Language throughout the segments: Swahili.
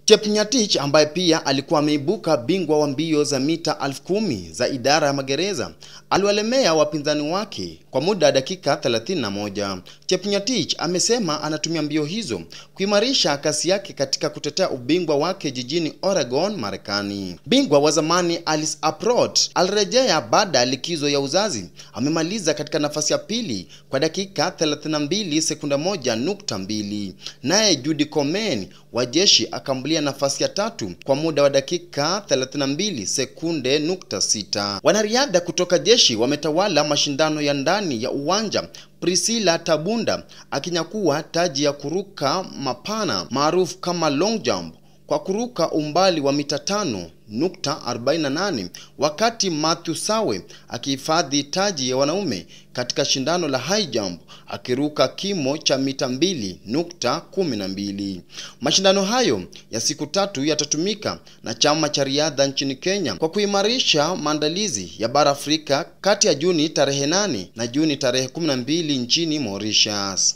Chepngetich ambaye pia alikuwa ameibuka bingwa wa mbio za mita elfu kumi za idara ya magereza aliwalemea wapinzani wake kwa muda wa dakika 31. Chepngetich amesema anatumia mbio hizo kuimarisha kasi yake katika kutetea ubingwa wake jijini Oregon, Marekani. Bingwa wa zamani Alice Aprot alirejea baada ya likizo ya uzazi. Amemaliza katika nafasi ya pili kwa dakika 32 sekunda moja nukta mbili. Naye Judy Komen wa jeshi akambulia nafasi ya tatu kwa muda wa dakika 32 sekunde nukta sita. Wanariadha kutoka jeshi wametawala mashindano ya ndani ya uwanja Priscilla Tabunda akinyakua taji ya kuruka mapana maarufu kama long jump kwa kuruka umbali wa mita tano nukta 48 wakati Matthew Sawe akihifadhi taji ya wanaume katika shindano la high jump akiruka kimo cha mita mbili nukta 12. Mashindano hayo ya siku tatu yatatumika na chama cha riadha nchini Kenya kwa kuimarisha maandalizi ya bara Afrika kati ya Juni tarehe 8 na Juni tarehe 12 nchini Mauritius.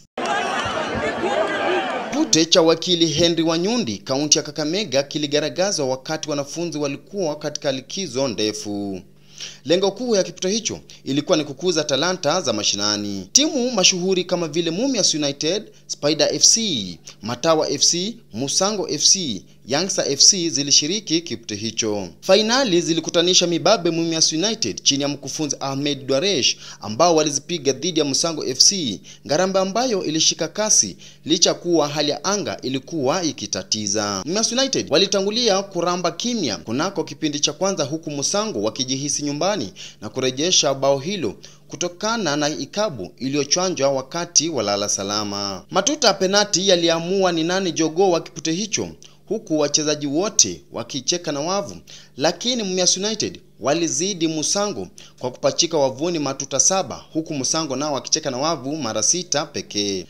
Kipute cha wakili Henry Wanyundi kaunti ya Kakamega kiligaragazwa wakati wanafunzi walikuwa katika likizo ndefu. Lengo kuu ya kipute hicho ilikuwa ni kukuza talanta za mashinani. Timu mashuhuri kama vile Mumias United, Spider FC, Matawa FC, Musango FC, Youngster FC zilishiriki kipute hicho. Fainali zilikutanisha mibabe Mumias United chini ya mkufunzi Ahmed Dwaresh ambao walizipiga dhidi ya Musango FC, Ngarambe ambayo ilishika kasi licha kuwa hali ya anga ilikuwa ikitatiza. Mumias United walitangulia kuramba kimya kunako kipindi cha kwanza, huku Musango wakijihisi nyumbani na kurejesha bao hilo kutokana na ikabu iliyochwanjwa wakati wa lala salama. Matuta ya penati yaliamua ni nani jogoo wa kipute hicho huku wachezaji wote wakicheka na wavu, lakini Mumias United walizidi Musango kwa kupachika wavuni matuta saba, huku Musango nao wakicheka na wavu mara sita pekee.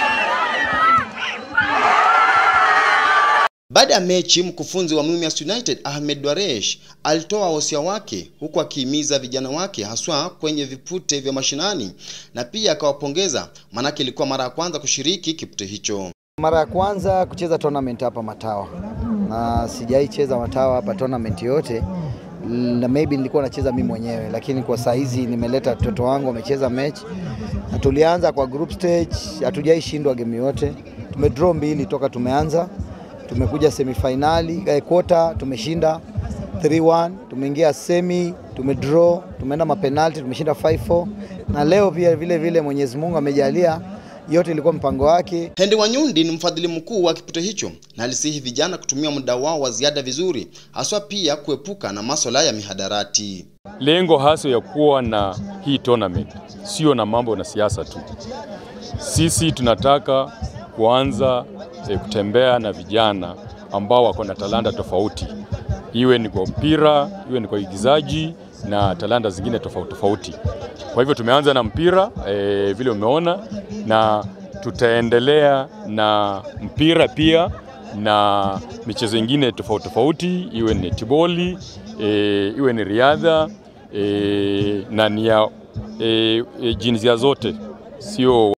Baada ya mechi, mkufunzi wa Mumias United Ahmed Dwaresh alitoa wosia wake huku akihimiza vijana wake haswa kwenye vipute vya mashinani na pia akawapongeza, maanake ilikuwa mara ya kwanza kushiriki kipute hicho. Mara ya kwanza kucheza tournament hapa Matawa, na sijai cheza Matawa hapa tournament yote, na maybe nilikuwa nacheza mimi mwenyewe, lakini kwa saa hizi nimeleta watoto wangu wamecheza mechi, na tulianza kwa group stage, hatujai shindwa game yote, tumedraw mbili toka tumeanza, tumekuja semifinali eh, quarter tumeshinda 3-1, tumeingia semi tumedraw, tumeenda mapenalti tumeshinda 5-4, na leo pia vile vile Mwenyezi Mungu amejalia yote ilikuwa mpango wake. Henry Wanyundi ni mfadhili mkuu wa kipute hicho na alisihi vijana kutumia muda wao wa ziada vizuri, haswa pia kuepuka na masuala ya mihadarati. Lengo hasa ya kuwa na hii tournament sio na mambo na siasa tu. Sisi tunataka kuanza e, kutembea na vijana ambao wako na talanta tofauti, iwe ni kwa mpira, iwe ni kwa igizaji na talanta zingine tofauti tofauti. Kwa hivyo tumeanza na mpira e, vile umeona, na tutaendelea na mpira pia na michezo ingine tofauti tofauti, iwe ni netiboli e, iwe ni riadha e, na ni ya e, e, jinsia zote sio